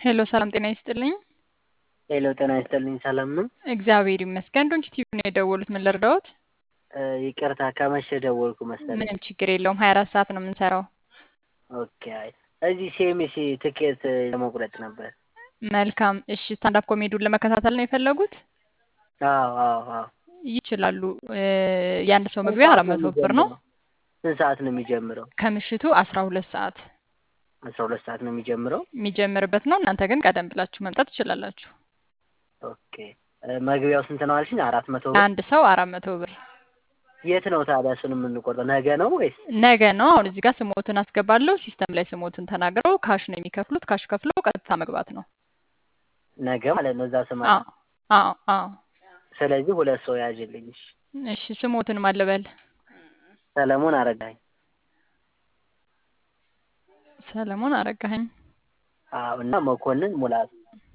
ሄሎ ሰላም ጤና ይስጥልኝ። ሄሎ ጤና ይስጥልኝ። ሰላም ነው? እግዚአብሔር ይመስገን። ዶንች ቲቪ ነው የደወሉት። ምን ልርዳዎት? እ፣ ይቅርታ ከመሸ ደወልኩ መሰለኝ። ምንም ችግር የለውም። ሀያ አራት ሰዓት ነው የምንሰራው። ኦኬ። አይ እዚህ ሴሚሲ ትኬት ለመቁረጥ ነበር። መልካም። እሺ ስታንዳፕ ኮሜዲውን ለመከታተል ነው የፈለጉት? አዎ አዎ አዎ። ይችላሉ። እ፣ የአንድ ሰው መግቢያ አራት መቶ ብር ነው። ስንት ሰዓት ነው የሚጀምረው? ከምሽቱ አስራ ሁለት ሰዓት አስራ ሁለት ሰዓት ነው የሚጀምረው። የሚጀምርበት ነው። እናንተ ግን ቀደም ብላችሁ መምጣት ትችላላችሁ። ኦኬ። እ፣ መግቢያው ስንት ነው አልሽኝ? አራት መቶ ብር። አንድ ሰው አራት መቶ ብር የት ነው ታዲያ እሱን የምንቆርጠው? ነገ ነው ወይስ? ነገ ነው። አሁን እዚህ ጋር ስሞትን አስገባለሁ። ሲስተም ላይ ስሞትን ተናግረው ካሽ ነው የሚከፍሉት። ካሽ ከፍለው ቀጥታ መግባት ነው። ነገ ማለት ነው እዛ ስማ። አዎ አዎ አዎ። ስለዚህ ሁለት ሰው ያዥልኝ። እሺ። እሺ ስሞትን ማለበል ሰለሞን አረጋኝ። ሰለሞን አረጋኸኝ። አዎ። እና መኮንን ሙላቱ።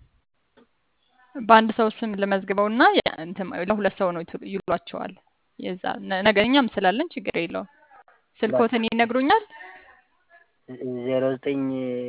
በአንድ ሰው ስም ልመዝግበው እና እንትን ለሁለት ሰው ነው ይቱ- ይሏቸዋል። የዛ ነ- ነገ እኛም ስላለን ችግር የለውም። ስልኮትን ይነግሩኛል። ዜሮ ዘጠኝ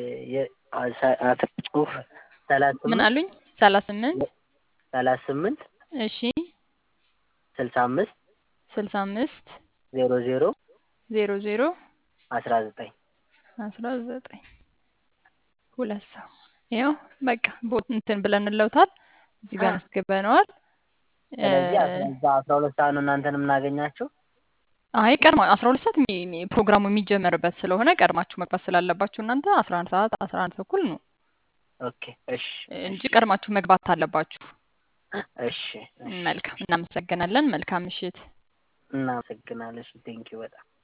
ጽሁፍ ሰላሳ ምን ስምንት አሉኝ? ሰላሳ ስምንት ሰላሳ ስምንት እሺ ስልሳ አምስት ስልሳ አምስት ዜሮ ዜሮ ዜሮ ዜሮ አስራ ዘጠኝ አስራ ዘጠኝ ሁለት ሰው ይኸው በቃ ቦት እንትን ብለን እንለውታል። እዚህ ጋር አስገበነዋል። ስለዚህ እዛ አስራ ሁለት ሰዓት ነው እናንተን የምናገኛቸው። አይ ቀድማ አስራ ሁለት ሰዓት የሚ- የሚ- ፕሮግራሙ የሚጀመርበት ስለሆነ ቀድማችሁ መግባት ስላለባችሁ እናንተ አስራ አንድ ሰዓት አስራ አንድ ተኩል ነው ኦኬ እሺ እንጂ ቀድማችሁ መግባት አለባችሁ። እሺ እሺ። መልካም እናመሰግናለን። መልካም ምሽት። እናመሰግናለን። ቴንኪው በጣም